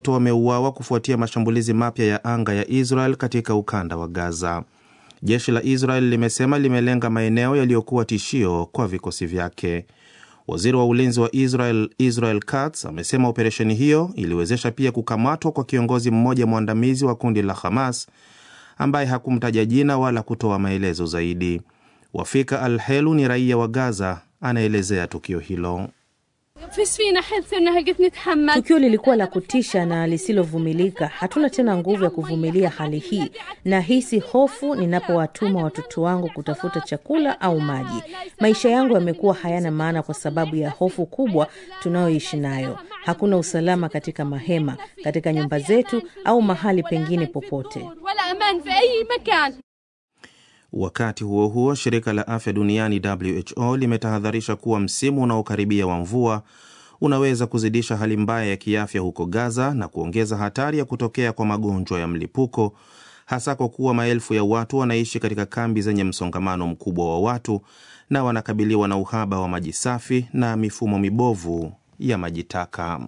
watatu wameuawa kufuatia mashambulizi mapya ya anga ya Israel katika ukanda wa Gaza. Jeshi la Israel limesema limelenga maeneo yaliyokuwa tishio kwa vikosi vyake. Waziri wa ulinzi wa Israel Israel Katz amesema operesheni hiyo iliwezesha pia kukamatwa kwa kiongozi mmoja mwandamizi wa kundi la Hamas ambaye hakumtaja jina wala kutoa maelezo zaidi. Wafika Al Helu ni raia wa Gaza, anaelezea tukio hilo. Tukio lilikuwa la kutisha na lisilovumilika. Hatuna tena nguvu ya kuvumilia hali hii. Nahisi hofu ninapowatuma watoto wangu kutafuta chakula au maji. Maisha yangu yamekuwa hayana maana kwa sababu ya hofu kubwa tunayoishi nayo. Hakuna usalama katika mahema, katika nyumba zetu au mahali pengine popote. Wakati huo huo, shirika la afya duniani WHO limetahadharisha kuwa msimu unaokaribia wa mvua unaweza kuzidisha hali mbaya ya kiafya huko Gaza na kuongeza hatari ya kutokea kwa magonjwa ya mlipuko, hasa kwa kuwa maelfu ya watu wanaishi katika kambi zenye msongamano mkubwa wa watu na wanakabiliwa na uhaba wa maji safi na mifumo mibovu ya maji taka.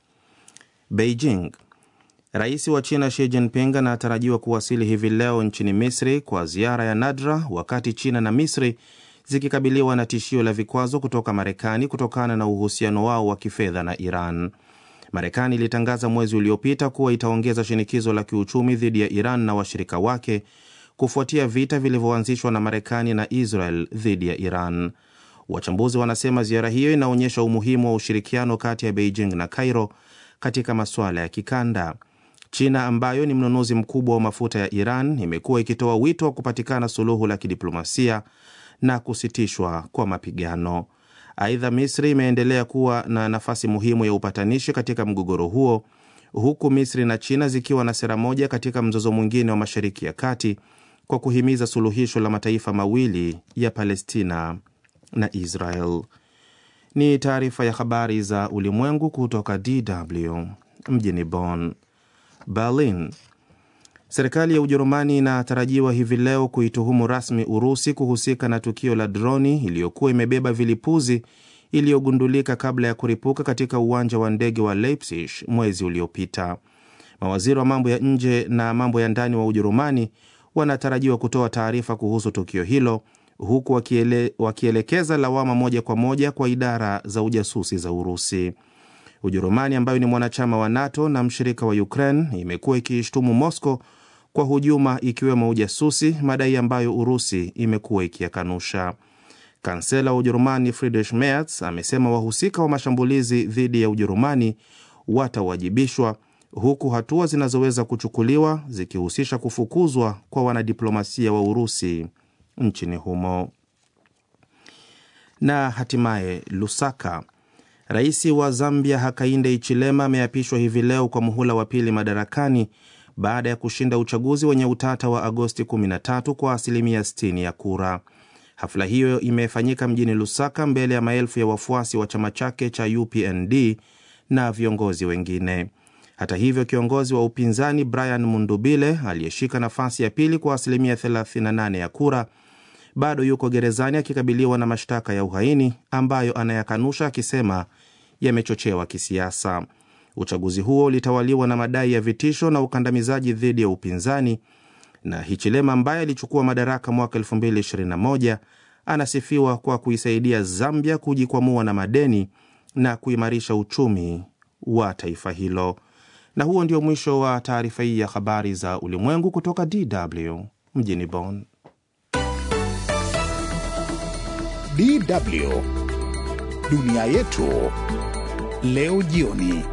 Beijing Rais wa China Xi Jinping anatarajiwa kuwasili hivi leo nchini Misri kwa ziara ya nadra, wakati China na Misri zikikabiliwa na tishio la vikwazo kutoka Marekani kutokana na uhusiano wao wa kifedha na Iran. Marekani ilitangaza mwezi uliopita kuwa itaongeza shinikizo la kiuchumi dhidi ya Iran na washirika wake kufuatia vita vilivyoanzishwa na Marekani na Israel dhidi ya Iran. Wachambuzi wanasema ziara hiyo inaonyesha umuhimu wa ushirikiano kati ya Beijing na Cairo katika masuala ya kikanda. China ambayo ni mnunuzi mkubwa wa mafuta ya Iran imekuwa ikitoa wito wa kupatikana suluhu la kidiplomasia na kusitishwa kwa mapigano. Aidha, Misri imeendelea kuwa na nafasi muhimu ya upatanishi katika mgogoro huo, huku Misri na China zikiwa na sera moja katika mzozo mwingine wa Mashariki ya Kati kwa kuhimiza suluhisho la mataifa mawili ya Palestina na Israel. Ni taarifa ya habari za ulimwengu kutoka DW mjini Bonn. Berlin. Serikali ya Ujerumani inatarajiwa hivi leo kuituhumu rasmi Urusi kuhusika na tukio la droni iliyokuwa imebeba vilipuzi iliyogundulika kabla ya kuripuka katika uwanja wa ndege wa Leipzig mwezi uliopita. Mawaziri wa mambo ya nje na mambo ya ndani wa Ujerumani wanatarajiwa kutoa taarifa kuhusu tukio hilo huku wakiele, wakielekeza lawama moja kwa moja kwa idara za ujasusi za Urusi. Ujerumani ambayo ni mwanachama wa NATO na mshirika wa Ukraine imekuwa ikiishtumu Moscow kwa hujuma ikiwemo ujasusi, madai ambayo Urusi imekuwa ikiyakanusha. Kansela wa Ujerumani Friedrich Merz amesema wahusika wa mashambulizi dhidi ya Ujerumani watawajibishwa, huku hatua zinazoweza kuchukuliwa zikihusisha kufukuzwa kwa wanadiplomasia wa Urusi nchini humo. Na hatimaye Lusaka, rais wa Zambia Hakainde Hichilema ameapishwa hivi leo kwa muhula wa pili madarakani baada ya kushinda uchaguzi wenye utata wa Agosti 13 kwa asilimia 60 ya kura. Hafla hiyo imefanyika mjini Lusaka mbele ya maelfu ya wafuasi wa chama chake cha UPND na viongozi wengine. Hata hivyo, kiongozi wa upinzani Brian Mundubile aliyeshika nafasi ya pili kwa asilimia 38 ya kura bado yuko gerezani akikabiliwa na mashtaka ya uhaini ambayo anayakanusha akisema yamechochewa kisiasa. Uchaguzi huo ulitawaliwa na madai ya vitisho na ukandamizaji dhidi ya upinzani, na Hichilema ambaye alichukua madaraka mwaka 2021 anasifiwa kwa kuisaidia Zambia kujikwamua na madeni na kuimarisha uchumi wa taifa hilo. Na huo ndio mwisho wa taarifa hii ya habari za ulimwengu kutoka DW mjini Bonn. DW dunia yetu leo jioni.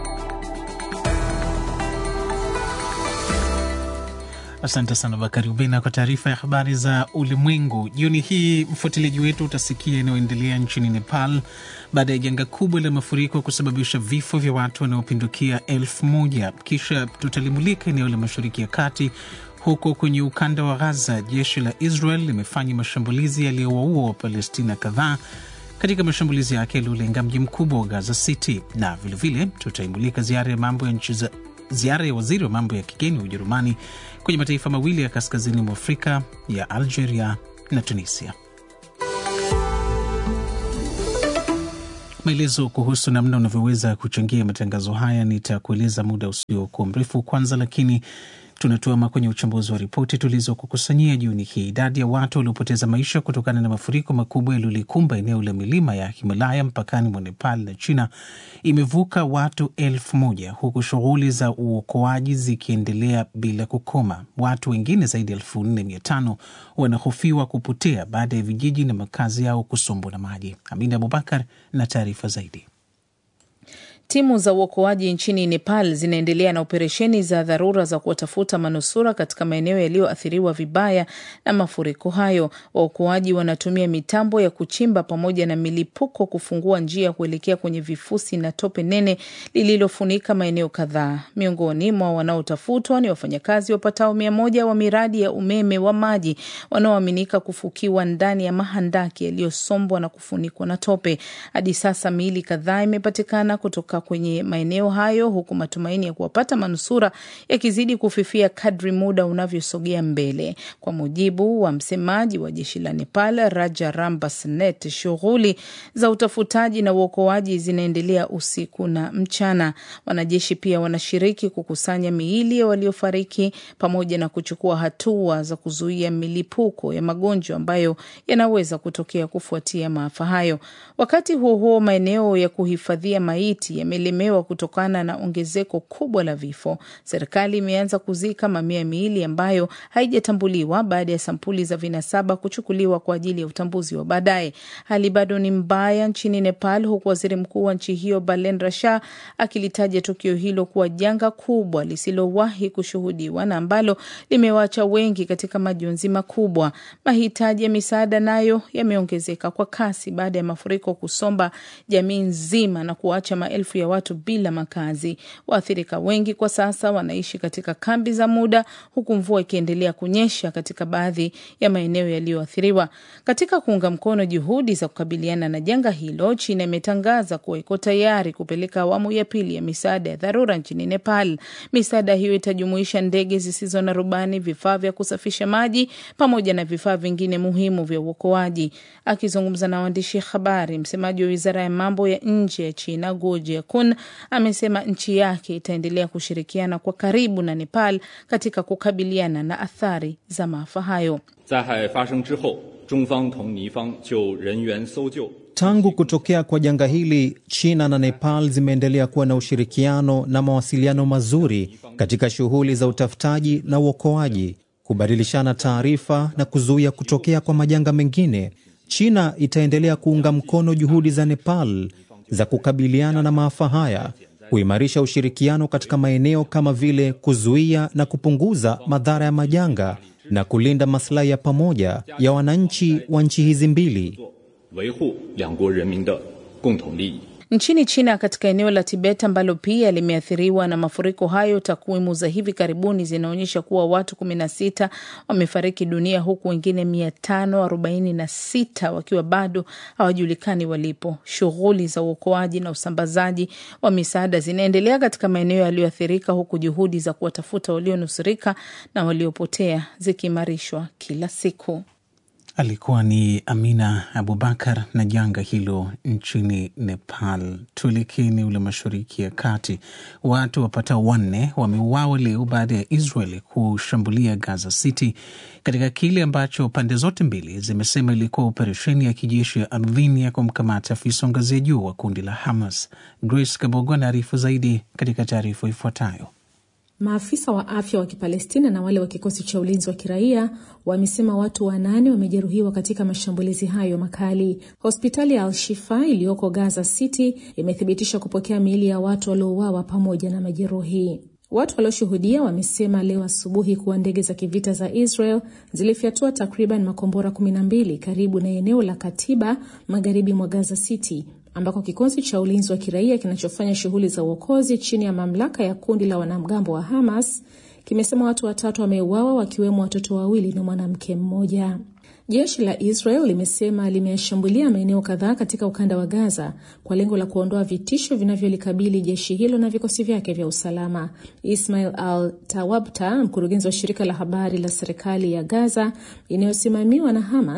Asante sana Bakari Ubena kwa taarifa ya habari za ulimwengu jioni hii. Mfuatiliaji wetu utasikia inayoendelea nchini Nepal baada ya janga kubwa la mafuriko kusababisha vifo vya watu wanaopindukia elfu moja. Kisha tutalimulika eneo la Mashariki ya Kati. Huko kwenye ukanda wa Gaza, jeshi la Israel limefanya mashambulizi yaliyowaua Wapalestina kadhaa katika mashambulizi yake yaliyolenga mji mkubwa wa Gaza City, na vilevile tutaimulika ziara ya mambo ya nchi za ziara ya waziri wa mambo ya kigeni wa Ujerumani kwenye mataifa mawili ya kaskazini mwa Afrika ya Algeria na Tunisia. Maelezo kuhusu namna unavyoweza kuchangia matangazo haya nitakueleza muda usiokuwa mrefu. Kwanza lakini tunatuama kwenye uchambuzi wa ripoti tulizokukusanyia jioni hii. Idadi ya watu waliopoteza maisha kutokana na mafuriko makubwa yaliyolikumba eneo la milima ya Himalaya mpakani mwa Nepal na China imevuka watu elfu moja huku shughuli za uokoaji zikiendelea bila kukoma. Watu wengine zaidi ya elfu nne mia tano wanahofiwa kupotea baada ya vijiji na makazi yao kusombwa na maji. Amina Abubakar na taarifa zaidi. Timu za uokoaji nchini Nepal zinaendelea na operesheni za dharura za kuwatafuta manusura katika maeneo yaliyoathiriwa vibaya na mafuriko hayo. Waokoaji wanatumia mitambo ya kuchimba pamoja na milipuko kufungua njia kuelekea kwenye vifusi na tope nene lililofunika maeneo kadhaa. Miongoni mwa wanaotafutwa ni wafanyakazi wapatao mia moja wa miradi ya umeme wa maji wanaoaminika kufukiwa ndani ya mahandaki yaliyosombwa na kufunikwa na tope. Hadi sasa miili kadhaa imepatikana kutoka kwenye maeneo hayo huku matumaini ya kuwapata manusura yakizidi kufifia kadri muda unavyosogea mbele. Kwa mujibu wa msemaji wa jeshi la Nepal, Raja Rambasnet, shughuli za utafutaji na uokoaji zinaendelea usiku na mchana. Wanajeshi pia wanashiriki kukusanya miili ya waliofariki pamoja na kuchukua hatua za kuzuia milipuko ya magonjwa ambayo yanaweza kutokea kufuatia maafa hayo. Wakati huo huo, maeneo ya kuhifadhia maiti yamelemewa kutokana na ongezeko kubwa la vifo. Serikali imeanza kuzika mamia ya miili ambayo haijatambuliwa baada ya sampuli za vinasaba kuchukuliwa kwa ajili ya utambuzi wa baadaye. Hali bado ni mbaya nchini Nepal, huku waziri mkuu wa nchi hiyo Balendra Shah akilitaja tukio hilo kuwa janga kubwa lisilowahi kushuhudiwa na ambalo limewaacha wengi katika majonzi makubwa. Mahitaji ya misaada nayo yameongezeka kwa kasi baada ya mafuriko kusomba jamii nzima na kuacha maelfu ya watu bila makazi. Waathirika wengi kwa sasa wanaishi katika kambi za muda, huku mvua ikiendelea kunyesha katika baadhi ya maeneo yaliyoathiriwa. Katika kuunga mkono juhudi za kukabiliana na janga hilo, China imetangaza kuwa iko tayari kupeleka awamu ya pili ya misaada ya dharura nchini Nepal. Misaada hiyo itajumuisha ndege zisizo na rubani, vifaa vya kusafisha maji pamoja na vifaa vingine muhimu vya uokoaji. Akizungumza na waandishi habari, msemaji wa wizara ya mambo ya nje ya China Guo Jiakun amesema nchi yake itaendelea kushirikiana kwa karibu na Nepal katika kukabiliana na athari za maafa hayo. Tangu kutokea kwa janga hili, China na Nepal zimeendelea kuwa na ushirikiano na mawasiliano mazuri katika shughuli za utafutaji na uokoaji, kubadilishana taarifa na kuzuia kutokea kwa majanga mengine. China itaendelea kuunga mkono juhudi za Nepal za kukabiliana na maafa haya, kuimarisha ushirikiano katika maeneo kama vile kuzuia na kupunguza madhara ya majanga na kulinda maslahi ya pamoja ya wananchi wa nchi hizi mbili. Nchini China, katika eneo la Tibet ambalo pia limeathiriwa na mafuriko hayo, takwimu za hivi karibuni zinaonyesha kuwa watu 16 wamefariki dunia huku wengine 546 wakiwa bado hawajulikani walipo. Shughuli za uokoaji na usambazaji wa misaada zinaendelea katika maeneo yaliyoathirika, huku juhudi za kuwatafuta walionusurika na waliopotea zikiimarishwa kila siku. Alikuwa ni Amina Abubakar na janga hilo nchini Nepal. Tuelekee eneo la mashariki ya kati. Watu wapatao wanne wameuawa leo baada ya Israel kushambulia Gaza City katika kile ambacho pande zote mbili zimesema ilikuwa operesheni ya kijeshi ya ardhini ya kumkamata afisa ngazi ya juu wa kundi la Hamas. Grace Kabogo anaarifu zaidi katika taarifa ifuatayo. Maafisa wa afya wa Kipalestina na wale wa kikosi cha ulinzi wa kiraia wamesema watu wanane wamejeruhiwa katika mashambulizi hayo makali. Hospitali ya Al-Shifa iliyoko Gaza City imethibitisha kupokea miili ya watu waliouawa pamoja na majeruhi. Watu walioshuhudia wamesema leo asubuhi kuwa ndege za kivita za Israel zilifyatua takriban makombora 12 karibu na eneo la Katiba magharibi mwa Gaza City ambako kikosi cha ulinzi wa kiraia kinachofanya shughuli za uokozi chini ya mamlaka ya kundi la wanamgambo wa Hamas kimesema watu watatu wameuawa wakiwemo watoto wawili na mwanamke mmoja. Jeshi la Israel limesema limeshambulia maeneo kadhaa katika ukanda wa Gaza kwa lengo la kuondoa vitisho vinavyolikabili jeshi hilo na vikosi vyake vya usalama. Ismail Al Tawabta, mkurugenzi wa shirika la habari la serikali ya Gaza inayosimamiwa na Hamas,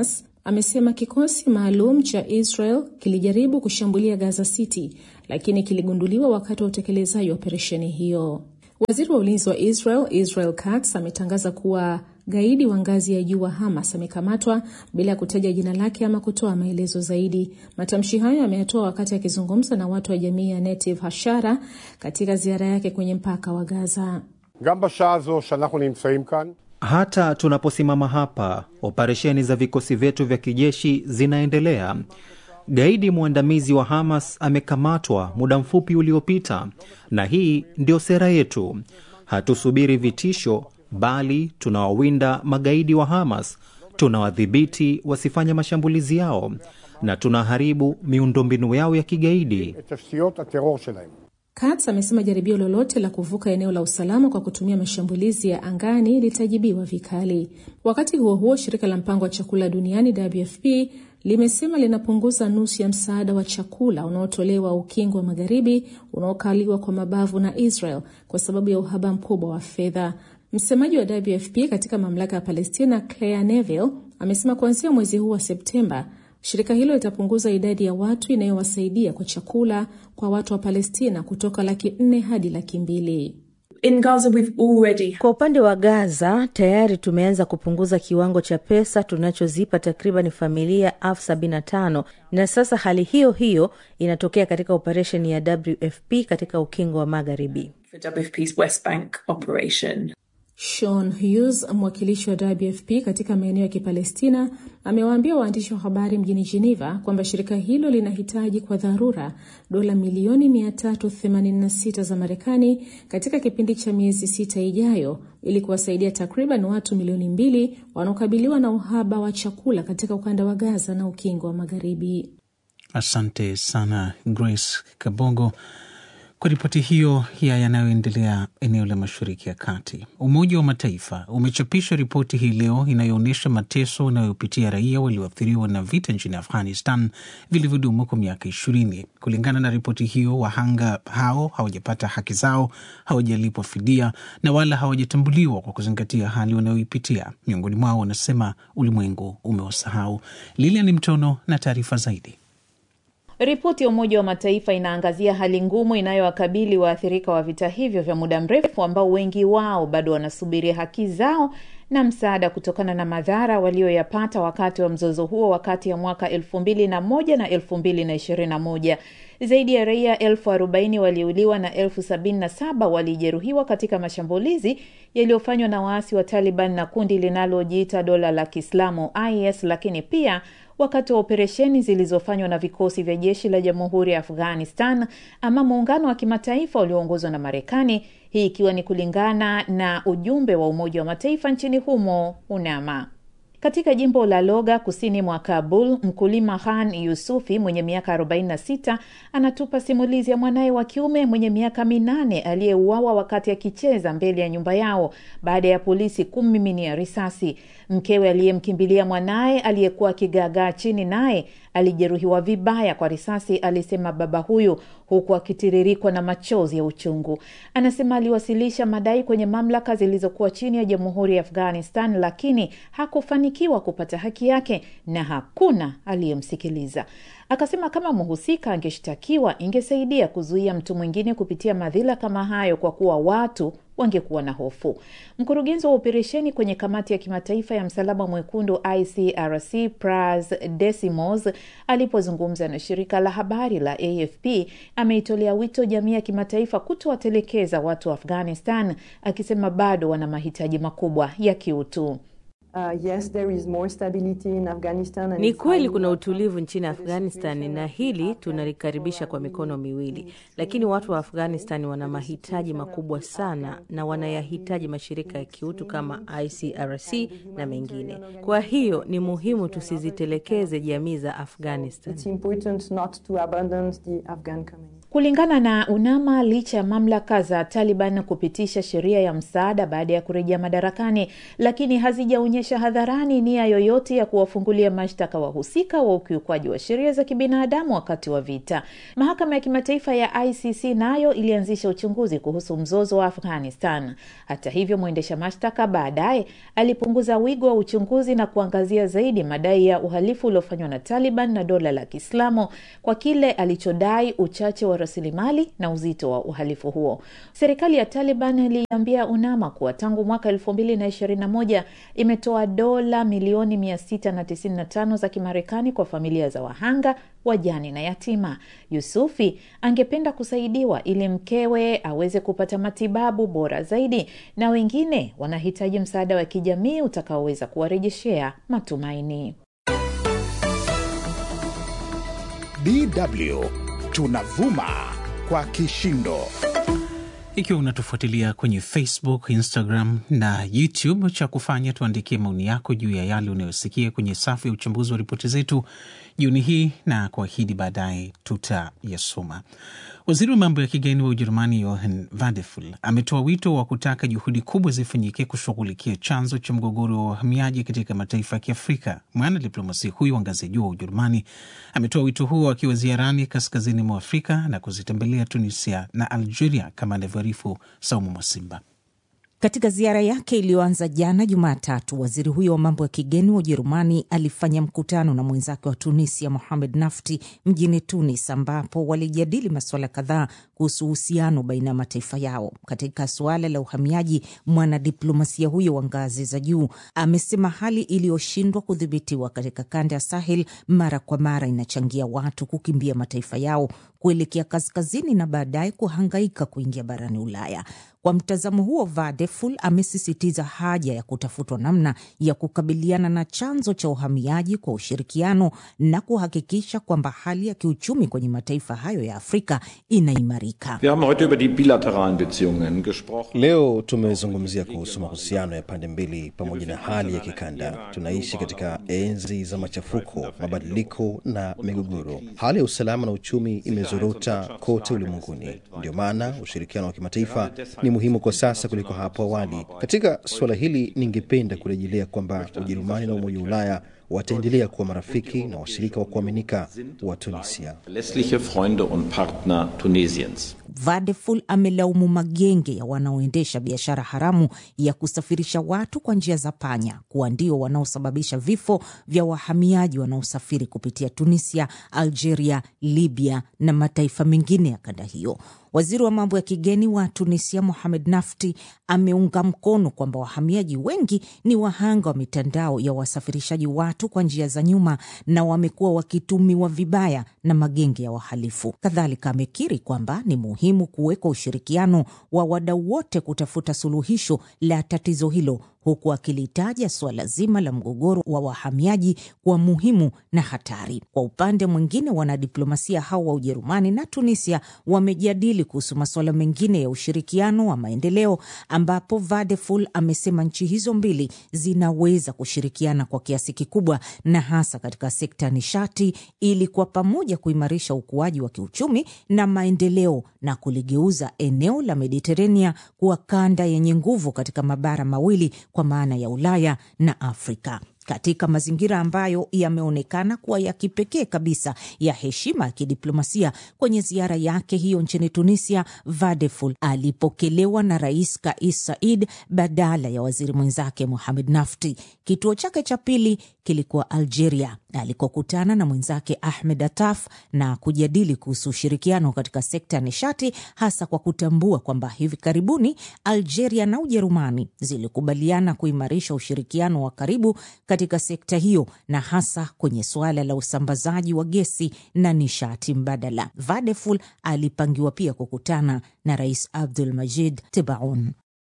amesema kikosi maalum cha Israel kilijaribu kushambulia Gaza City, lakini kiligunduliwa wakati wa utekelezaji wa operesheni hiyo. Waziri wa ulinzi wa Israel Israel Katz ametangaza kuwa gaidi wa ngazi ya juu wa Hamas amekamatwa bila ya kutaja jina lake ama kutoa maelezo zaidi. Matamshi hayo ameyatoa wakati akizungumza na watu wa jamii ya Netiv Hashara katika ziara yake kwenye mpaka wa Gaza. גם בשעה הזו שאנחנו נמצאים כאן, Hata tunaposimama hapa, operesheni za vikosi vyetu vya kijeshi zinaendelea. Gaidi mwandamizi wa Hamas amekamatwa muda mfupi uliopita, na hii ndio sera yetu. Hatusubiri vitisho, bali tunawawinda magaidi wa Hamas, tunawadhibiti wasifanye mashambulizi yao, na tunaharibu miundombinu yao ya kigaidi. את תשתיות הטרור שלהם. Katz amesema jaribio lolote la kuvuka eneo la usalama kwa kutumia mashambulizi ya angani litajibiwa vikali. Wakati huo huo, shirika la mpango wa chakula duniani WFP limesema linapunguza nusu ya msaada wa chakula unaotolewa ukingo wa magharibi unaokaliwa kwa mabavu na Israel kwa sababu ya uhaba mkubwa wa fedha. Msemaji wa WFP katika mamlaka ya Palestina, Claire Neville, amesema kuanzia mwezi huu wa Septemba shirika hilo litapunguza idadi ya watu inayowasaidia kwa chakula kwa watu wa Palestina kutoka laki nne hadi laki mbili. In Gaza, we've already Kwa upande wa Gaza tayari tumeanza kupunguza kiwango cha pesa tunachozipa takriban familia elfu sabini na tano na sasa hali hiyo hiyo inatokea katika operesheni ya WFP katika ukingo wa Magharibi. for WFP's West Bank operation. Sean Hughes, mwakilishi wa WFP katika maeneo ya Kipalestina, amewaambia waandishi wa habari mjini Geneva kwamba shirika hilo linahitaji kwa dharura dola milioni 386 za Marekani katika kipindi cha miezi sita ijayo ili kuwasaidia takriban watu milioni mbili wanaokabiliwa na uhaba wa chakula katika ukanda wa Gaza na ukingo wa Magharibi. Asante sana Grace Kabogo kwa ripoti hiyo ya yanayoendelea eneo la Mashariki ya Kati. Umoja wa Mataifa umechapisha ripoti hii leo inayoonyesha mateso unayopitia raia walioathiriwa na vita nchini Afghanistan vilivyodumu kwa miaka ishirini. Kulingana na ripoti hiyo, wahanga hao hawajapata haki zao, hawajalipwa fidia na wala hawajatambuliwa kwa kuzingatia hali wanayoipitia. Miongoni mwao wanasema ulimwengu umewasahau. Lilian Mtono na taarifa zaidi. Ripoti ya Umoja wa Mataifa inaangazia hali ngumu inayowakabili waathirika wa vita hivyo vya muda mrefu ambao wengi wao bado wanasubiria haki zao na msaada kutokana na madhara walioyapata wakati wa mzozo huo wakati ya mwaka elfu mbili na moja na elfu mbili na ishirini na moja. Zaidi ya raia elfu arobaini waliuliwa na elfu sabini na saba walijeruhiwa katika mashambulizi yaliyofanywa na waasi wa Taliban na kundi linalojiita dola la Kiislamu IS, lakini pia wakati wa operesheni zilizofanywa na vikosi vya jeshi la jamhuri ya Afghanistan ama muungano wa kimataifa ulioongozwa na Marekani, hii ikiwa ni kulingana na ujumbe wa Umoja wa Mataifa nchini humo UNAMA. Katika jimbo la Loga kusini mwa Kabul, mkulima Khan Yusufi mwenye miaka 46 anatupa simulizi ya mwanaye wa kiume mwenye miaka minane aliyeuawa wakati akicheza mbele ya nyumba yao baada ya polisi kummiminia risasi. Mkewe aliyemkimbilia mwanaye aliyekuwa akigaagaa chini naye alijeruhiwa vibaya kwa risasi, alisema baba huyu, huku akitiririkwa na machozi ya uchungu. Anasema aliwasilisha madai kwenye mamlaka zilizokuwa chini ya jamhuri ya Afghanistan, lakini hakufanikiwa kupata haki yake na hakuna aliyemsikiliza. Akasema kama mhusika angeshtakiwa, ingesaidia kuzuia mtu mwingine kupitia madhila kama hayo, kwa kuwa watu wangekuwa na hofu. Mkurugenzi wa operesheni kwenye kamati ya kimataifa ya msalaba mwekundu ICRC Pras Desimos alipozungumza na shirika la habari la AFP ameitolea wito jamii ya kimataifa kutowatelekeza watu wa Afghanistan, akisema bado wana mahitaji makubwa ya kiutu. Uh, yes, there is more stability in Afghanistan and Ni it's kweli highly kuna welcome. utulivu nchini Afghanistan na hili tunalikaribisha kwa mikono miwili, lakini watu wa Afghanistan wana mahitaji makubwa sana na wanayahitaji mashirika ya kiutu kama ICRC na mengine. Kwa hiyo ni muhimu tusizitelekeze jamii za Afghanistan. It's important not to abandon the Afghan community. Kulingana na UNAMA, licha ya mamlaka za Taliban kupitisha sheria ya msaada baada ya kurejea madarakani, lakini hazijaonyesha hadharani nia yoyote ya kuwafungulia mashtaka wahusika wa ukiukwaji wa sheria za kibinadamu wakati wa vita. Mahakama ya kimataifa ya ICC nayo ilianzisha uchunguzi kuhusu mzozo wa Afghanistan. Hata hivyo, mwendesha mashtaka baadaye alipunguza wigo wa uchunguzi na kuangazia zaidi madai ya uhalifu uliofanywa na Taliban na dola la Kiislamu kwa kile alichodai uchache wa rasilimali na uzito wa uhalifu huo. Serikali ya Taliban iliambia UNAMA kuwa tangu mwaka elfu mbili na ishirini na moja imetoa dola milioni mia sita na tisini na tano za Kimarekani kwa familia za wahanga wajani na yatima. Yusufi angependa kusaidiwa ili mkewe aweze kupata matibabu bora zaidi, na wengine wanahitaji msaada wa kijamii utakaoweza kuwarejeshea matumaini. DW tunavuma kwa kishindo. Ikiwa unatufuatilia kwenye Facebook, Instagram na YouTube, cha kufanya tuandikie maoni yako juu ya yale unayosikia kwenye safu ya uchambuzi wa ripoti zetu jioni hii, na kuahidi baadaye tutayasoma. Waziri wa mambo ya kigeni wa Ujerumani Johann Vadeful ametoa wito wa kutaka juhudi kubwa zifanyike kushughulikia chanzo cha mgogoro wa wahamiaji katika mataifa ya Kiafrika. Mwana diplomasia huyo wa ngazi ya juu wa Ujerumani ametoa wito huo akiwa ziarani kaskazini mwa Afrika na kuzitembelea Tunisia na Algeria, kama anavyoarifu Saumu Mwasimba. Katika ziara yake iliyoanza jana Jumatatu, waziri huyo wa mambo ya kigeni wa Ujerumani alifanya mkutano na mwenzake wa Tunisia Mohamed Nafti mjini Tunis, ambapo walijadili masuala kadhaa kuhusu uhusiano baina ya mataifa yao. Katika suala la uhamiaji, mwanadiplomasia huyo wa ngazi za juu amesema hali iliyoshindwa kudhibitiwa katika kanda ya Sahel mara kwa mara inachangia watu kukimbia mataifa yao kuelekea kaskazini na baadaye kuhangaika kuingia barani Ulaya. Kwa mtazamo huo, Vadeful amesisitiza haja ya kutafutwa namna ya kukabiliana na chanzo cha uhamiaji kwa ushirikiano na kuhakikisha kwamba hali ya kiuchumi kwenye mataifa hayo ya Afrika inaimarika. Leo tumezungumzia kuhusu mahusiano ya pande mbili pamoja na hali ya kikanda. Tunaishi katika enzi za machafuko, mabadiliko na migogoro. Hali ya usalama na uchumi imezorota kote ulimwenguni. Ndio maana ushirikiano wa kimataifa ni muhimu kwa sasa kuliko hapo awali. Katika suala hili, ningependa kurejelea kwamba Ujerumani na Umoja wa Ulaya wataendelea kuwa marafiki na washirika wa kuaminika wa Tunisia. Vadeful amelaumu magenge ya wanaoendesha biashara haramu ya kusafirisha watu kwa njia za panya kuwa ndio wanaosababisha vifo vya wahamiaji wanaosafiri kupitia Tunisia, Algeria, Libya na mataifa mengine ya kanda hiyo. Waziri wa mambo ya kigeni wa Tunisia Mohamed Nafti ameunga mkono kwamba wahamiaji wengi ni wahanga wa mitandao ya wasafirishaji watu kwa njia za nyuma na wamekuwa wakitumiwa vibaya na magenge ya wahalifu. Kadhalika amekiri kwamba ni muhimu kuwekwa ushirikiano wa wadau wote kutafuta suluhisho la tatizo hilo huku akilitaja suala zima la mgogoro wa wahamiaji kuwa muhimu na hatari. Kwa upande mwingine, wanadiplomasia hao wa Ujerumani na Tunisia wamejadili kuhusu masuala mengine ya ushirikiano wa maendeleo, ambapo Vadeful amesema nchi hizo mbili zinaweza kushirikiana kwa kiasi kikubwa, na hasa katika sekta ya nishati, ili kwa pamoja kuimarisha ukuaji wa kiuchumi na maendeleo na kuligeuza eneo la Mediterania kuwa kanda yenye nguvu katika mabara mawili kwa maana ya Ulaya na Afrika katika mazingira ambayo yameonekana kuwa ya kipekee kabisa ya heshima ya kidiplomasia. Kwenye ziara yake hiyo nchini Tunisia, Vadeful alipokelewa na Rais Kais Saied badala ya waziri mwenzake Mohamed Nafti. Kituo chake cha pili kilikuwa Algeria alikokutana na mwenzake Ahmed Attaf na kujadili kuhusu ushirikiano katika sekta ya nishati, hasa kwa kutambua kwamba hivi karibuni Algeria na Ujerumani zilikubaliana kuimarisha ushirikiano wa karibu katika sekta hiyo na hasa kwenye suala la usambazaji wa gesi na nishati mbadala. Vadeful alipangiwa pia kukutana na Rais Abdul Majid Tebaun.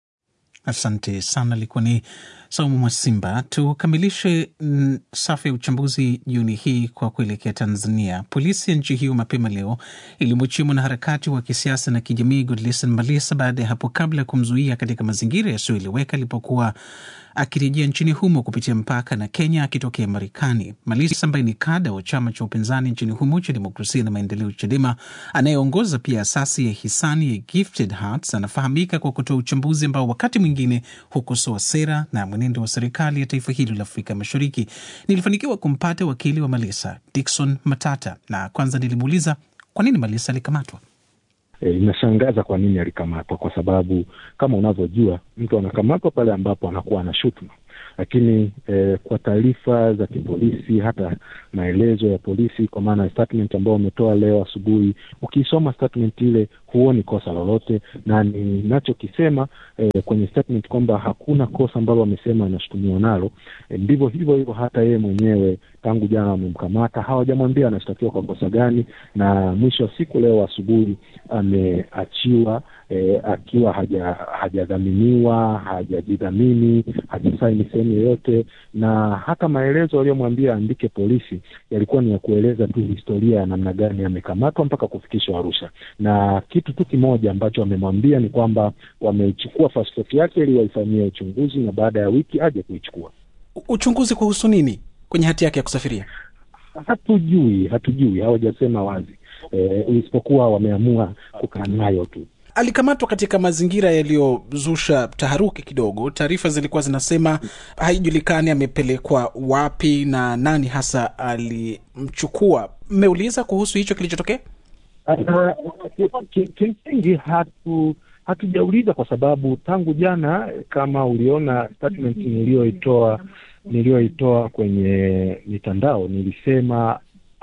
Asante sana, alikuwa ni Saumu Mwasimba. Tukamilishe mm, safu ya uchambuzi jioni hii kwa kuelekea Tanzania. Polisi ya nchi hiyo mapema leo ilimwachia mwanaharakati wa kisiasa na kijamii Godlisten Malisa baada ya hapo kabla ya kumzuia katika mazingira yasiyoeleweka alipokuwa akirejea nchini humo kupitia mpaka na Kenya akitokea Marekani. Malisa ambaye ni kada wa chama cha upinzani nchini humo cha Demokrasia na Maendeleo, CHADEMA, anayeongoza pia asasi ya hisani ya Gifted Hearts, anafahamika kwa kutoa uchambuzi ambao wakati mwingine hukosoa sera na mwenendo wa serikali ya taifa hilo la Afrika Mashariki. Nilifanikiwa kumpata wakili wa Malisa, Dickson Matata, na kwanza nilimuuliza kwa nini Malisa alikamatwa. E, inashangaza kwa nini alikamatwa, kwa sababu kama unavyojua mtu anakamatwa pale ambapo anakuwa ana shutuma, lakini e, kwa taarifa za kipolisi, hata maelezo ya polisi, kwa maana ya statement ambayo wametoa leo asubuhi, ukiisoma statement ile huoni kosa lolote, na ninachokisema e, kwenye statement kwamba hakuna kosa ambalo wamesema anashutumiwa nalo. E, ndivyo hivyo hivyo hata yeye mwenyewe tangu jana wamemkamata, hawajamwambia anashtakiwa kwa kosa gani, na mwisho wa siku leo asubuhi ameachiwa e, akiwa haja hajadhaminiwa hajajidhamini hajasaini sehemu yoyote, na hata maelezo aliyomwambia aandike polisi yalikuwa ni ya kueleza tu historia ya namna gani amekamatwa mpaka kufikishwa Arusha, na kitu tu kimoja ambacho wamemwambia ni kwamba wameichukua pasipoti yake ili waifanyie uchunguzi, na baada ya wiki aje kuichukua. Uchunguzi kuhusu nini kwenye hati yake ya kusafiria? Hatujui, hatujui, hawajasema wazi e, isipokuwa wameamua kukaa nayo tu. Alikamatwa katika mazingira yaliyozusha taharuki kidogo. Taarifa zilikuwa zinasema haijulikani amepelekwa wapi na nani hasa alimchukua. Mmeuliza kuhusu hicho kilichotokea? Kimsingi hatu hatujauliza kwa sababu tangu jana, kama uliona statement niliyoitoa niliyoitoa kwenye mitandao, nilisema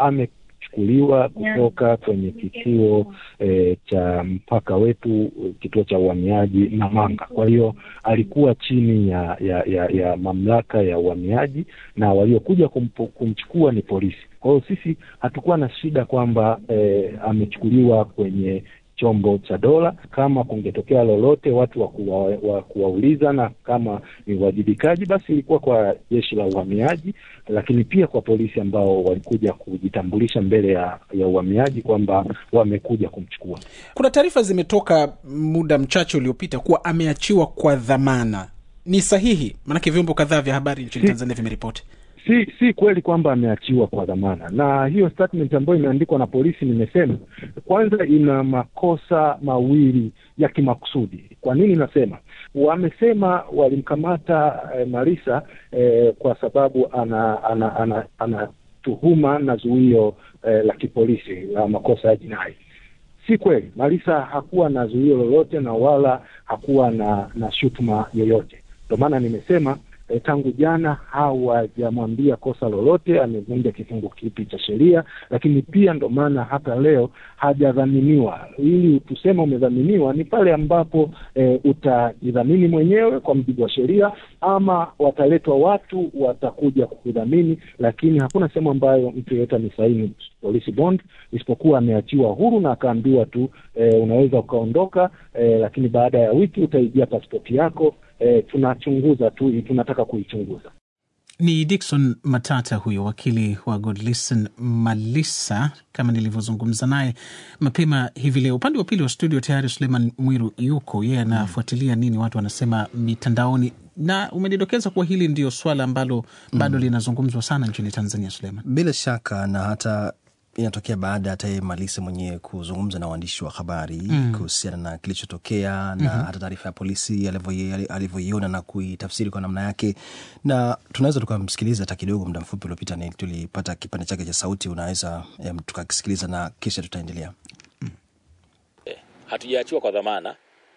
amechukuliwa kutoka kwenye kituo e, cha mpaka wetu, kituo cha uhamiaji Namanga. Kwa hiyo alikuwa chini ya ya, ya ya mamlaka ya uhamiaji na waliokuja kumpo, kumchukua ni polisi. Kwa hiyo sisi hatukuwa na shida kwamba e, amechukuliwa kwenye chombo cha dola. Kama kungetokea lolote watu wa kuwa, wa kuwauliza na kama ni uwajibikaji, basi ilikuwa kwa jeshi la uhamiaji, lakini pia kwa polisi ambao walikuja kujitambulisha mbele ya, ya uhamiaji kwamba wamekuja kumchukua. Kuna taarifa zimetoka muda mchache uliopita kuwa ameachiwa kwa dhamana. Ni sahihi? Maanake vyombo kadhaa vya habari nchini Si- Tanzania vimeripoti. si si kweli kwamba ameachiwa kwa dhamana, na hiyo statement ambayo imeandikwa na polisi, nimesema kwanza, ina makosa mawili ya kimakusudi. Kwa nini nasema? Wamesema walimkamata eh, Marisa eh, kwa sababu ana ana ana, ana tuhuma na zuio eh, la kipolisi la makosa ya jinai. Si kweli, Marisa hakuwa na zuio lolote na wala hakuwa na na shutuma yoyote. Ndio maana nimesema e, tangu jana hawajamwambia kosa lolote, amevunja kifungu kipi cha sheria, lakini pia ndo maana hata leo hajadhaminiwa. Ili tuseme umedhaminiwa ni pale ambapo e, utajidhamini mwenyewe kwa mujibu wa sheria, ama wataletwa watu watakuja kukudhamini, lakini hakuna sehemu ambayo mtu yeyote amesaini police bond, isipokuwa ameachiwa huru na akaambiwa tu e, unaweza ukaondoka, e, lakini baada ya wiki utaijia pasipoti yako. E, tunachunguza tu, tunataka kuichunguza. Ni Dickson Matata huyo wakili wa Godlisten Malisa, kama nilivyozungumza naye mapema hivi leo. Upande wa pili wa studio tayari Suleiman Mwiru yuko, yeye anafuatilia nini watu wanasema mitandaoni, na umenidokeza kuwa hili ndio swala ambalo bado linazungumzwa sana nchini Tanzania. Suleiman, Bila shaka na hata inatokea baada hata yeye Malise mwenyewe kuzungumza na waandishi wa habari Mm. kuhusiana na kilichotokea na Mhm. hata taarifa ya polisi alivyo- alivyoiona na kuitafsiri kwa namna yake, na tunaweza tukamsikiliza hata kidogo. Muda mfupi uliopita ni tulipata kipande chake cha sauti, unaweza em, tukakisikiliza na kisha tutaendelea. hatujaachiwa kwa dhamana.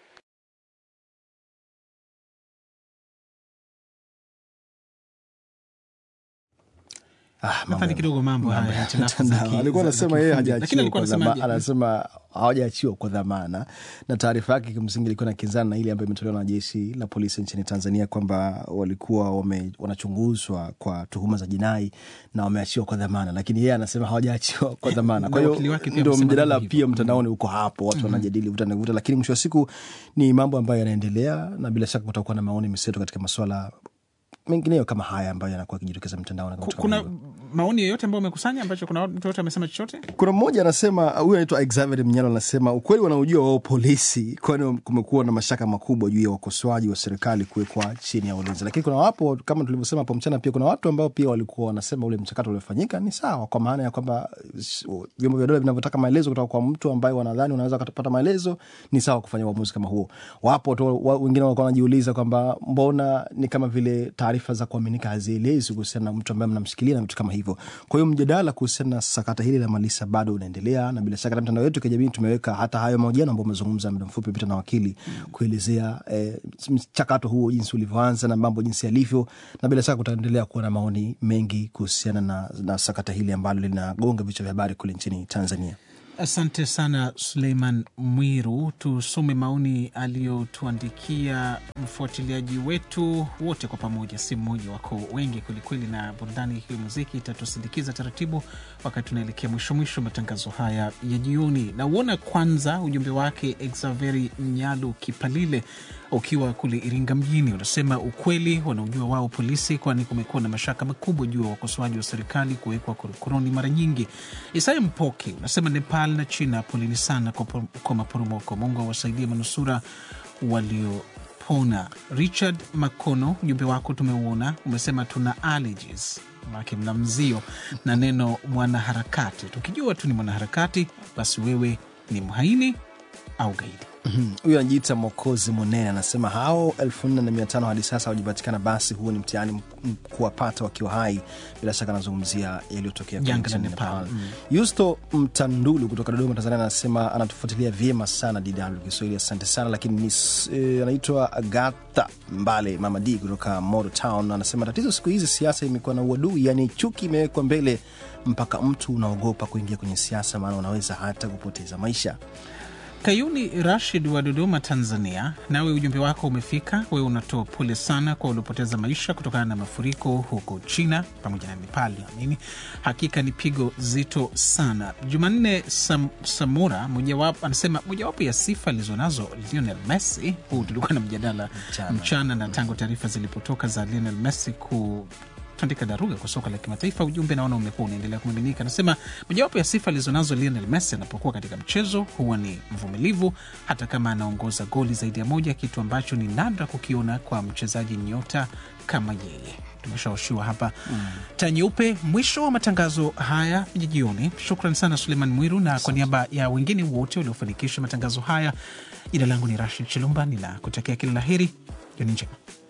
nadhani kidogo mambo haya ya hitilafu za ki- alikuwa za- za anasema yeye kiufundi. Lakini hajaachiwa alikuwa kwa dhamana, anasemaje? anasema hawajaachiwa kwa dhamana, na taarifa yake kimsingi ilikuwa na kinzana na ile ambayo imetolewa na jeshi la polisi nchini Tanzania kwamba walikuwa wame, wanachunguzwa kwa tuhuma za jinai na wameachiwa kwa dhamana, lakini yeye anasema hawajaachiwa kwa dhamana. Kwa Na hiyo wakili wake pia ndio amesema mjadala hivyo pia mtandaoni uko hapo, watu Mhm. wanajadili vuta na vuta, lakini mwisho wa siku ni mambo ambayo yanaendelea, na bila shaka kutakuwa na maoni mseto katika maswala mengineyo kama haya ambayo yanakuwa yakijitokeza mtandaoni. na vitu kama kuna hivyo. maoni yoyote ambayo umekusanya ambacho kuna mtu yote amesema chochote? Kuna mmoja anasema, huyu anaitwa Xavier Mnyalo, anasema ukweli wanaojua wao polisi, kwani kumekuwa na mashaka makubwa juu ya wakosoaji wa serikali kuwekwa chini ya ulinzi. Lakini kuna wapo kama tulivyosema hapo mchana, pia kuna watu ambao pia walikuwa wanasema ule mchakato uliofanyika ni sawa, kwa maana ya kwamba vyombo vya dola vinavyotaka maelezo kutoka kwa mtu ambaye wanadhani unaweza kupata maelezo, ni sawa kufanya uamuzi kama huo. Wapo tu wa, wengine walikuwa wanajiuliza kwamba mbona ni kama vile taarifa za kuaminika hazielezi kuhusiana na mtu ambaye mnamshikilia na vitu kama hivyo. Kwa hiyo mjadala kuhusiana na sakata hili la Malisa bado unaendelea, na bila shaka na mitandao yetu ya kijamii tumeweka hata hayo mahojiano ambayo umezungumza muda mfupi pita na wakili kuelezea eh, mchakato huo jinsi ulivyoanza na mambo jinsi yalivyo, na bila shaka kutaendelea kuwa na maoni mengi kuhusiana na, na sakata hili ambalo linagonga vichwa vya habari kule nchini Tanzania. Asante sana Suleiman Mwiru. Tusome maoni aliyotuandikia mfuatiliaji wetu wote kwa pamoja, si mmoja, wako wengi kwelikweli, na burudani hiyo muziki itatusindikiza taratibu wakati tunaelekea mwisho mwisho matangazo haya ya jioni. Nauona kwanza ujumbe wake Exaveri Mnyalu Kipalile ukiwa kule Iringa mjini, unasema ukweli wanaojua wao polisi, kwani kumekuwa na mashaka makubwa juu ya wakosoaji wa serikali kuwekwa korokoroni mara nyingi. Isaya Mpoke unasema Nepal na China, poleni sana kwa, kwa maporomoko. Mungu awasaidie manusura waliopona. Richard Makono, ujumbe wako tumeuona, umesema tuna allergies make mna mzio na neno mwanaharakati. Tukijua tu ni mwanaharakati, basi wewe ni mhaini au gaidi. Huyu anajiita Mokozi Monene anasema hao elfu nne na mia tano hadi sasa hawajapatikana, basi huo ni mtihani kuwapata wakiwa hai. Bila shaka anazungumzia yaliyotokea Janga la Nepal. Mm. Yusto Mtandulu kutoka Dodoma, Tanzania anasema anatufuatilia vyema sana DW Kiswahili, asante sana. Lakini ni e, anaitwa Agatha Mbale Mama D kutoka Modo Town anasema tatizo siku hizi siasa imekuwa na uadui, yani chuki imewekwa mbele mpaka mtu unaogopa kuingia kwenye siasa, maana unaweza hata kupoteza maisha. Kayuni Rashid wa Dodoma, Tanzania, nawe ujumbe wako umefika. Wewe unatoa pole sana kwa waliopoteza maisha kutokana na mafuriko huko China pamoja na Nepal. Amini, hakika ni pigo zito sana. Jumanne Sam, Samura mojawapo anasema mojawapo ya sifa alizonazo Lionel Messi, huu tulikuwa na mjadala mchana, mchana na tangu taarifa zilipotoka za Lionel Messi ku tandika daruga kwa soka la kimataifa. Ujumbe naona umekuwa unaendelea kumiminika. Anasema mojawapo ya sifa alizonazo Lionel Messi anapokuwa katika mchezo huwa ni mvumilivu, hata kama anaongoza goli zaidi ya moja, kitu ambacho ni nadra kukiona kwa mchezaji nyota kama yeye. Tumeshaoshiwa hapa mm. taa nyeupe. Mwisho wa matangazo haya ya jioni. Shukran sana Suleiman Mwiru, na kwa niaba ya wengine wote waliofanikisha matangazo haya, jina langu ni Rashid Chilumba, ninakutakia kila la heri. Jioni njema.